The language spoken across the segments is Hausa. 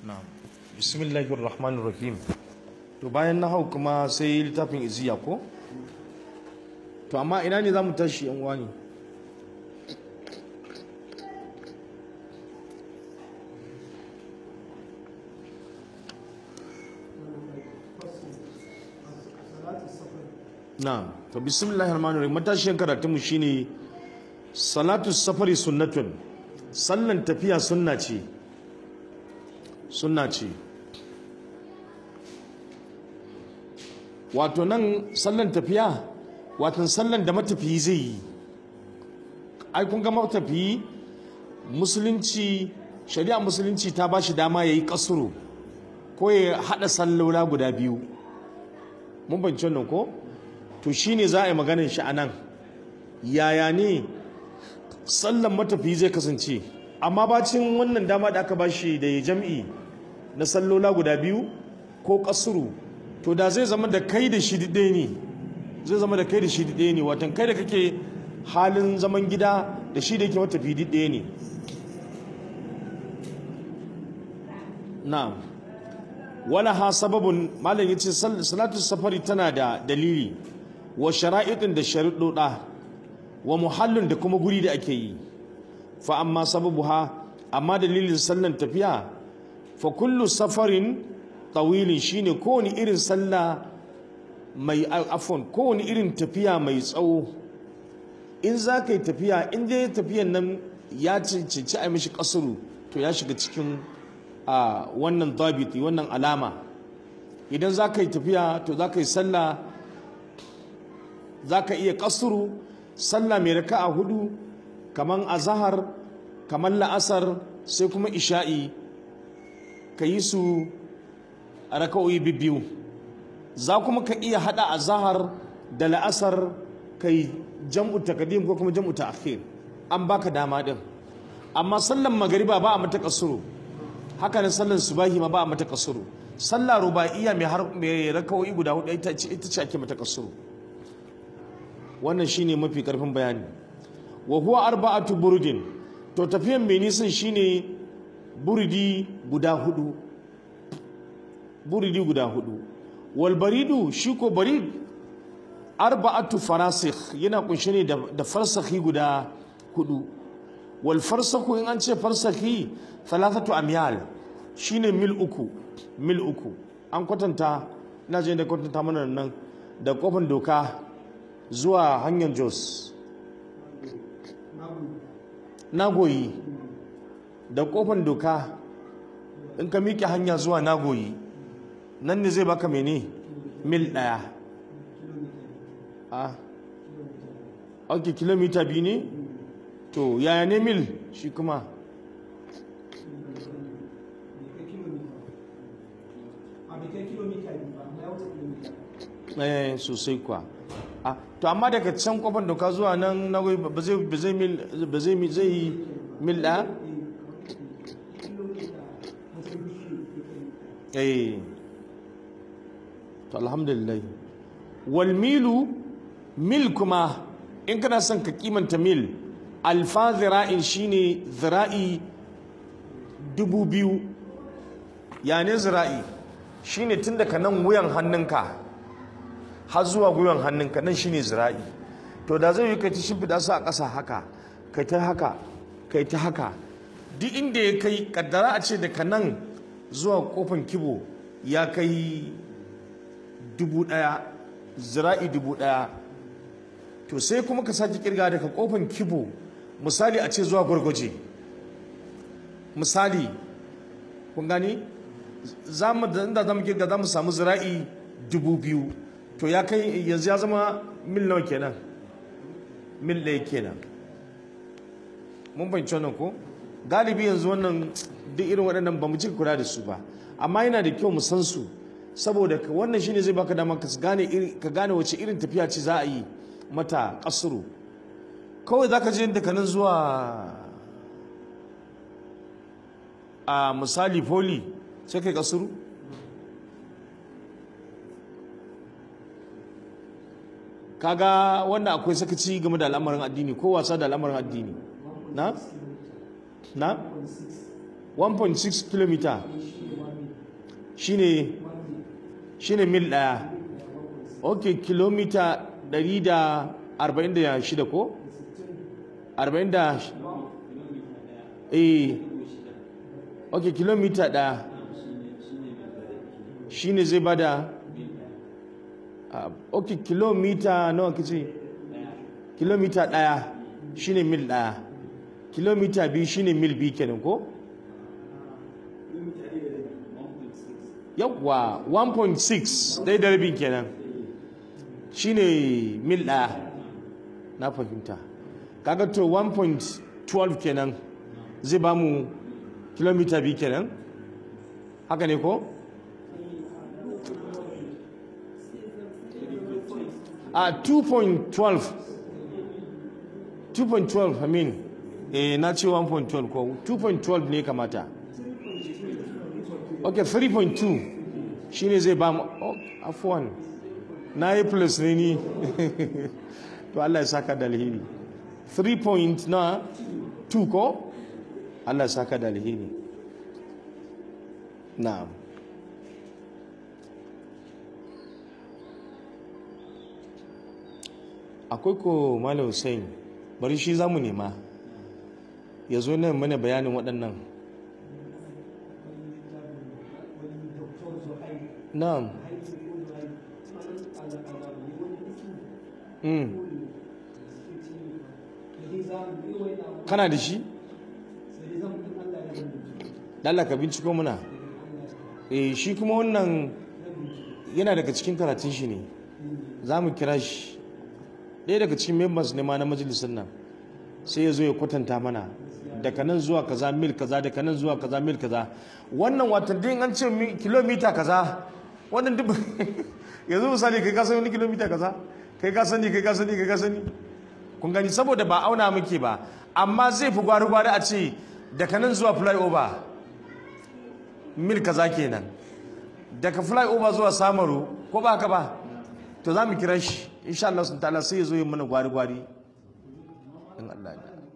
na'am bismillahir rahmanir rahim to bayan na hau kuma sai littafin iziya ko to amma ina ne zamu tashi yan uwa ne na'am to bismillahir rahmanir rahim matashiyan karatun mu shine salatu safari sunnatun sallan tafiya sunna ce sunna ce wato nan sallan tafiya wato sallan da matafiyi zai yi ai kun ga matafiyi musulunci shari'a musulunci ta ba shi dama ya yi kasuru ko ya haɗa sallola guda biyu mun banci wannan ko to shine za a yi maganin shi a nan yaya ne sallan matafiyi zai kasance amma bacin wannan dama da aka bashi da ya jam'i na sallola guda biyu ko kasuru to da zai zama da kai da shi ɗaya ne zai zama da kai da shi ɗaya ne watan kai da kake halin zaman gida da shi da yake matafiyi ɗaya ne na'am wala ha sababun malam yace salatu safari tana da dalili wa shara'itin da sharuɗoɗa wa muhallin da kuma guri da ake yi fa amma sababuha amma dalilin sallan tafiya fa kullu safarin tawilin shine kowane irin sallah mai afon kowane irin tafiya mai tsawo in za ka yi tafiya in dai tafiyan nan ya cancanci a mishi kasuru to ya shiga cikin a wannan dabiti wannan alama idan za ka yi tafiya to za ka yi sallah za ka iya kasuru sallah mai raka'a hudu kaman azahar kaman la'asar sai kuma isha'i ka yi su a raka'o'i biyu za kuma ka iya hada azahar da la'asar ka yi jam'u takadim ko kuma jam'u ta'khir an baka dama din amma sallan magariba ba a mata kasuru haka ne sallan subahi ma ba a mata kasuru sallah ruba'iyya mai har mai raka'o'i guda hudu ita ce ake mata kasuru wannan shine mafi karfin bayani wa huwa arba'atu burudin to tafiyan mai nisan shine buridi guda hudu buridi guda hudu wal baridu shi ko barid arba'atu farasikh yana kunshe ne da farsakhi guda hudu wal farsakhu in an ce farsakhi thalathatu amyal shine mil uku mil uku an kwatanta ina je da kwatanta mana nan da kofin doka zuwa hanyar jos nagoyi da kofan doka in ka miƙe hanya zuwa nagoyi nan ne zai baka mene mil ɗaya a ok kilomita biyu ne to yaya ne mil shi kuma eh sosai kwa a to amma daga can kofar doka zuwa nan na ba zai ba zai mil ba zai mil zai mil da eh to alhamdulillah wal milu mil kuma in kana son ka kimanta mil alfa zira'in shine zira'i dubu biyu ya ne zira'i shine tun daga nan wuyan hannunka har zuwa gwiwan hannunka nan shine zira'i to da zai yi kai ta shimfiɗa su a ƙasa haka kai ta haka kai ta haka duk inda ya kai kaddara a ce daga nan zuwa kofan kibo ya kai dubu ɗaya zira'i dubu ɗaya to sai kuma ka sake kirga daga kofan kibo misali a ce zuwa gwargwaje misali kun gani za mu da za mu kirga za mu samu zira'i dubu biyu to ya kai yanzu ya zama mil nawa kenan mil ɗaya kenan mun fahimci wannan ko galibi yanzu wannan duk irin waɗannan ba mu cika kula da su ba amma yana da kyau mu san su saboda wannan shine zai baka dama ka gane ka gane wace irin tafiya ce za a yi mata kasuru kawai zaka je daga nan zuwa a misali poli sai kai kasuru kaga wannan akwai sakaci game da al'amarin addini ko wasa da al'amarin addini na na 1.6 km shine shine mil ɗaya ok kilomita 146 ko 40 da eh ok kilomita ɗaya shine zai bada ah, ok kilomita nawa kace kilomita ɗaya shine mil ɗaya kilomita biyu shine mil biyu kenan ko yawwa 1.6 ɗaya da rabin kenan shine mil ɗaya na fahimta kaga to 1.12 kenan zai ba mu kilomita biyu kenan haka ne ko? a 2.12 2.12 I mean eh na ce 1.12 ko 2.12 ne kamata ok 3.2 shine zai ba mu oh, afuwan na yi plus ne ni to Allah ya saka da alheri 3 point na 2 ko Allah ya saka da alheri na'am akwai ko malam Hussein bari shi zamu nema ya zo nan mana bayanin waɗannan na'am mm. kana da shi Allah ka binciko muna eh shi kuma wannan yana daga cikin karatun shi ne za mu kira shi ɗaya daga cikin members ne ma na majalisar nan sai ya zo ya kwatanta mana daga nan zuwa kaza mil kaza daga nan zuwa kaza mil kaza wannan watan din an ce mi- kilomita kaza wannan duk yanzu misali kai ka sani wani kilomita kaza kai ka sani kai ka sani kai ka sani kun gani saboda ba auna muke ba amma zai fi gwari gwari a ce daga nan zuwa flyover mil kaza kenan daga flyover zuwa samaru ko ba haka ba to za mu kira shi insha Allah sun ta'ala sai ya zo yi mana gwari gwari in Allah ya yarda.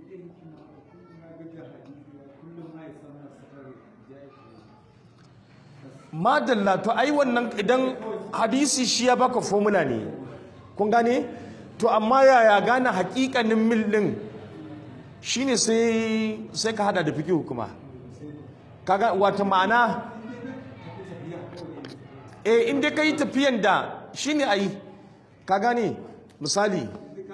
madalla to ai wannan idan hadisi shi ya baka formula ne kun gane to amma yaya gane hakikanin mil din shine sai sai ka hada da fiqh kuma kaga wata ma'ana eh in dai kai tafiyan da shine ai ka gane misali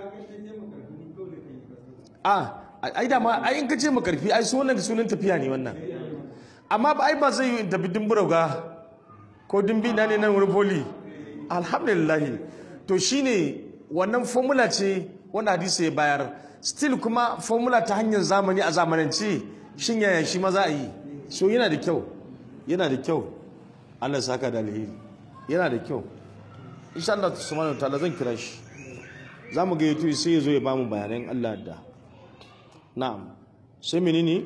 a ai da ma ai in ka ce makarfi ai sunan sunan tafiya ne wannan amma ba ai ba zai yi in tafi dimburauga ko dimbi na ne nan wurin poli alhamdulillah to shine wannan formula ce wanda hadisi ya bayar still kuma formula ta hanyar zamani a zamanance shin yaya shi ma za a yi so yana da kyau yana da kyau Allah saka da alheri yana da kyau insha Allah subhanahu wa ta'ala zan kira shi za mu ga yato sai ya zo ya bamu bayanan Allah da na'am sai menene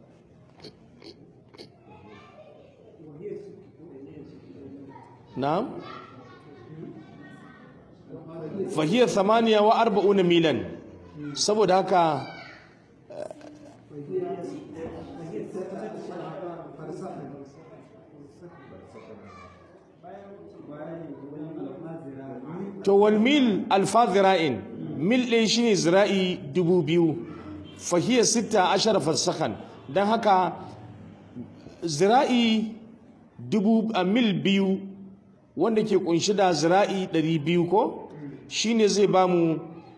na'am fahiyar samaniya wa arba'una milan saboda haka to wal mil alfa zira'in mil ɗin shine zira'i dubu biyu fahiyar sita ashara farsakan don haka zira'i dubu a mil biyu wanda ke kunshi da zira'i ɗari biyu ko shine zai ba mu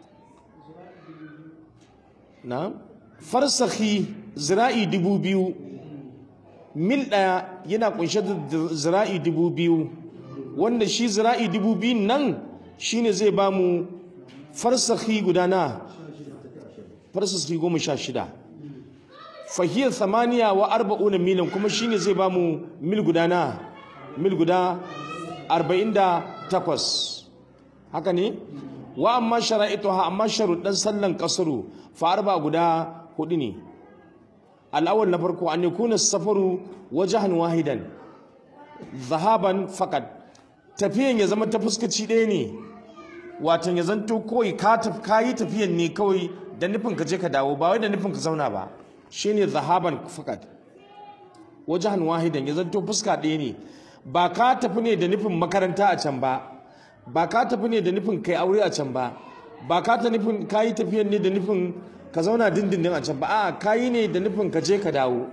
na farsakhi zira'i dubu biyu mil ɗaya yana kunshe da zira'i dubu biyu wanda shi zira'i dubu biyun nan shine zai ba mu farsakhi guda na farsakhi goma sha shida fahiyar samaniya wa arba'una milan kuma shine zai ba mu mil guda na mil guda arba'in da takwas haka ne wa amma shara'ituha amma sharuɗan sallan kasaru fa arba guda hudu ne al'awal na farko an yakuna safaru wajahan wahidan zahaban fakat tafiyan ya zama ta fuskaci ɗaya ne watan ya zanto kawai ka yi tafiyan ne kawai da nufin ka je ka dawo ba wai da nufin ka zauna ba shine zahaban fakat wajahan wahidan ya zanto fuska ɗaya ne ba ka tafi ne da nufin makaranta a can ba ba ka tafi ne da nufin kai aure a can ba ba ka ta nufin ka yi tafiyan ne da nufin ka zauna dindindin a can ba a ka yi ne da nufin ka je ka dawo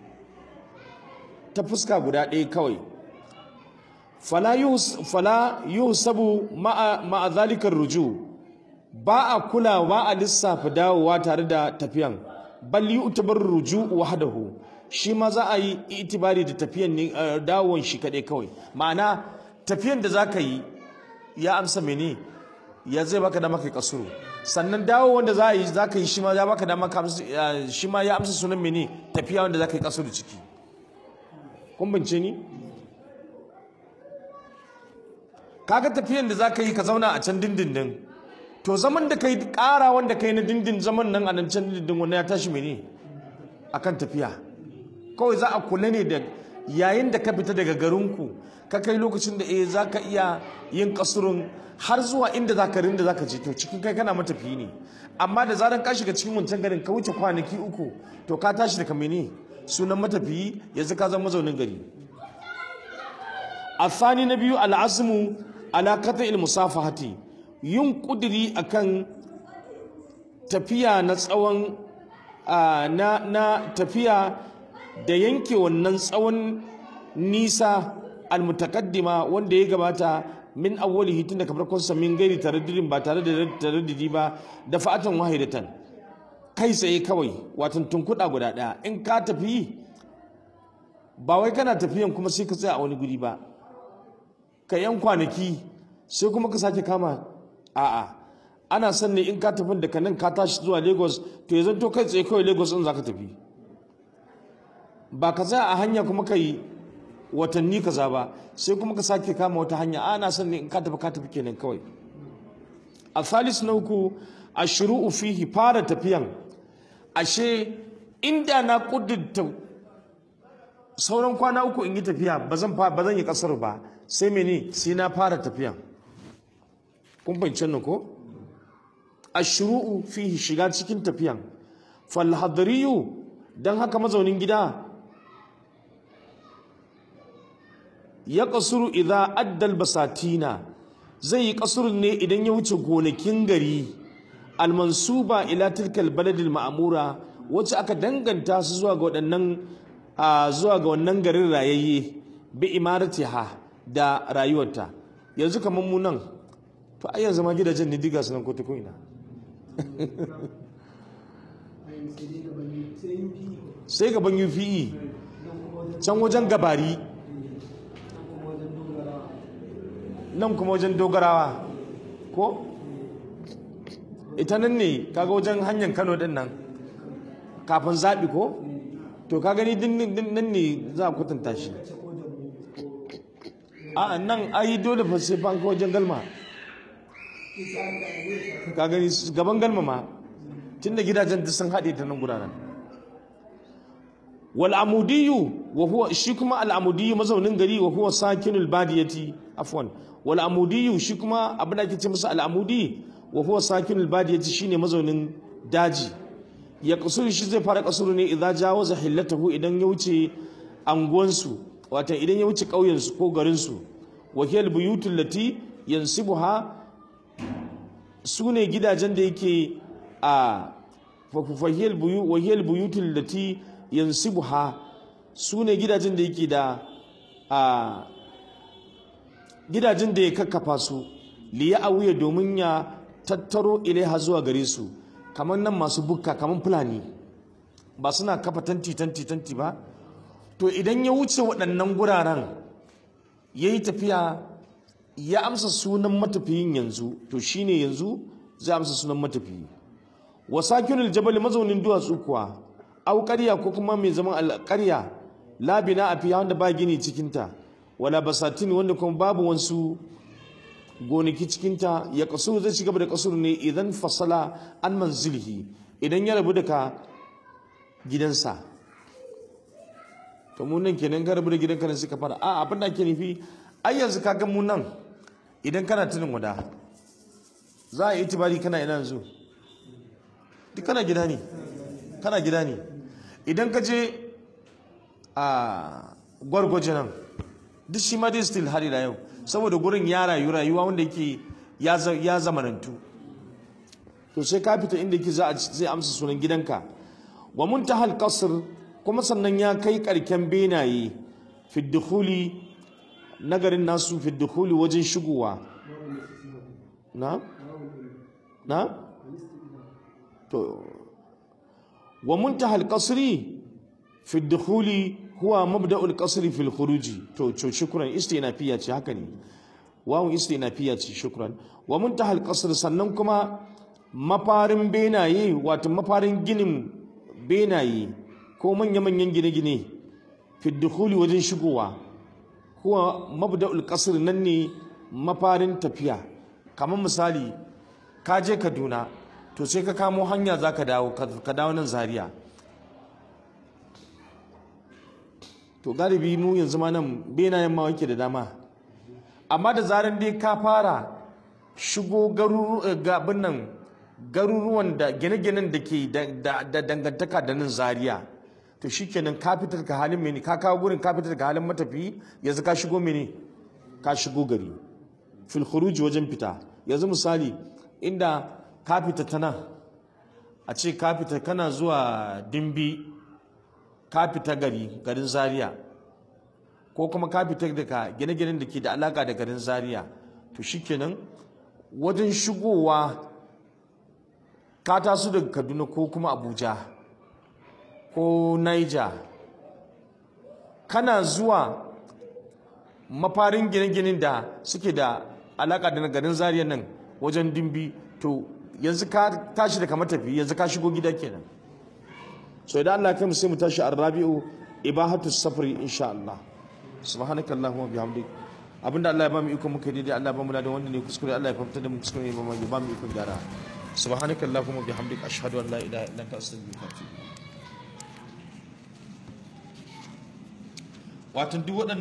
ta fuska guda ɗaya kawai fala yuhsabu ma'a zalikar ruju ba a kula ba a lissafa dawowa tare da tafiyan bal yu'tabar ruju wahdahu shi ma za a yi itibari da tafiyan ne dawon shi kaɗai kawai ma'ana tafiyan da za ka yi ya amsa mene ya zai baka da maka kasuru sannan dawo wanda za a yi za ka yi shi ma ya baka da maka shi ma ya amsa sunan mene tafiya wanda za ka yi kasuru ciki kun bince ni kaga tafiyan da za ka yi ka zauna a can dindindin to zaman da ka yi ƙara wanda ka yi na dindin zaman nan a nan can dindindin wanda ya tashi mene akan tafiya kawai za a kula ne da yayin da ka fita daga garinku ka kai lokacin da eh za ka iya yin kasurun har zuwa inda za ka rinda za ka je to cikin kai kana matafiyi ne amma da zaran ka shiga cikin wancan garin ka wuce kwanaki uku to ka tashi daga mene sunan matafiyi yanzu ka zama mazaunin gari الثاني نبي العزم على قطع المصافحة yin kudiri akan tafiya na tsawon na, na tafiya da yanke wannan tsawon nisa almutakaddima wanda ya gabata min awwalihi tun daga farkon sa min gairi taraddudin ba tare da taraddudi ba da fa'atan wahidatan kai tsaye kawai watan tunkuɗa guda ɗaya in ka tafi ba wai kana tafiyan kuma sai ka tsaya a wani guri ba ka yan kwanaki sai kuma ka sake kama a'a ana son ne in ka tafi daga nan ka tashi zuwa lagos to ya zanto kai tsaye kawai lagos in za ka tafi ba ka tsaya a hanya kuma ka yi watanni kaza ba sai kuma ka sake kama wata hanya ana son ne in ka tafi ka tafi kenan kawai a thalis na uku a shuru'u fihi fara tafiyan ashe inda na kudurta sauran kwana uku in yi tafiya ba zan yi kasar ba sai mene sai na fara tafiya kun fahimci nan ko ashru'u fihi shiga cikin tafiyan fal hadriyu dan haka mazaunin gida ya kasuru idza addal basatina zai yi kasuru ne idan ya wuce gonakin gari almansuba ila tilkal baladil ma'mura wacce aka danganta su zuwa ga waɗannan zuwa ga wannan garin rayayye bi imaratiha da rayuwarta yanzu kamar mu nan to ai yanzu ma gidajen ne diga sunan ko ta ina sai gaban UPE can wajen gabari nan kuma wajen dogarawa ko ita nan ne kaga wajen hanyar Kano din nan kafin zaɓi ko to ka gani nan ne za a kwatanta shi a nan ai dole fa sai fa ko wajen galma ka gani gaban galma ma tunda gidajen duk sun haɗe ta nan guraren wal amudiyu wa huwa shi kuma al amudiyu mazaunin gari wa huwa sakinul badiyati afwan wal amudiyu shi kuma abin da ake ce masa al amudi wa huwa sakinul badiyati shine mazaunin daji ya kasuru shi zai fara kasuru ne idan jawaza hillatahu idan ya wuce anguwansu watan idan ya wuce ƙauyensu ko garinsu wakil buyutul lati yansibuha su ne gidajen da yake a fahiyar buyu wahiyar buyutul lati yansibuha su ne gidajen da yake da a gidajen da ya kakkafa su liya awuya domin ya tattaro ilaiha zuwa gare su kamar nan masu bukka kamar fulani ba suna kafa tanti tanti tanti ba to idan ya wuce waɗannan guraren ya yi tafiya ya amsa sunan matafiyin yanzu to shine yanzu zai amsa sunan matafiyi wa sakinul jabal mazaunin duwatsu kuwa au ƙarya ko kuma mai zaman alƙarya labina a fiya wanda ba gini cikinta wala basatin wanda kuma babu wasu gonaki cikinta ya kasu zai ci gaba da kasuru ne idan fasala an manzilihi idan ya rabu daga gidansa to mu nan kenan ka rabu da gidanka ne suka fara a abin da ake nufi ai yanzu ka ga mu nan idan kana tunin wada za a yi itibari kana ina yanzu duk kana gida ne kana gida ne idan ka je a gwargwaje nan duk shi ma dai still har ila yau saboda gurin ya rayu rayuwa wanda yake ya za- ya zamanantu to sai ka fita inda yake za a zai amsa sunan gidanka wa muntahal qasr kuma sannan ya kai karken benaye fi dukhuli nagarin nasu fi dukhuli wajen shigowa na na to wa muntahal qasri fi dukhuli huwa mabda'ul qasri fil khuruji to to shukran istinafiya ce haka ne wawun istinafiya ce shukran wa muntahal qasr sannan kuma mafarin benaye wato mafarin ginin benaye ko manya-manyan gine-gine fi dukhuli wajen shigowa huwa mabda'ul qasr nan ne mafarin tafiya kamar misali ka je Kaduna to sai ka kamo hanya zaka dawo ka dawo nan Zaria to galibi mu yanzu ma nan benayen ma wake da dama amma da zaran dai ka fara shigo gabin nan garuruwan da gine-ginen da ke da dangantaka da nan zaria to shikenan ka fitar ka halin mene ka kawo gurin ka fitar ka halin matafi yanzu ka shigo mene ka shigo gari fil khuruj wajen fita yanzu misali inda ka fita ta nan a ce ka fita kana zuwa dimbi ka fita gari garin zaria ko kuma ka fita daga gine-ginen da ke da alaka da garin zaria to shikenan wajen shigowa ka taso daga kaduna ko kuma abuja ko niger kana zuwa mafarin gine-ginen da suke da alaka da garin zaria nan wajen dimbi to yanzu ka tashi daga matafi yanzu ka shigo gida kenan so idan Allah kai mu sai mu tashi arrabi'u ibahatu safari insha Allah subhanaka allahumma bihamdik abinda Allah ya ba mu iko muka daidai Allah ya ba mu da wanda ne kuskure Allah ya fahimta da mu kuskure ba mu ya ba mu iko gyara subhanaka allahumma bihamdik ashhadu an la ilaha illa anta astaghfiruka wa atubu ilaik wato duk waɗannan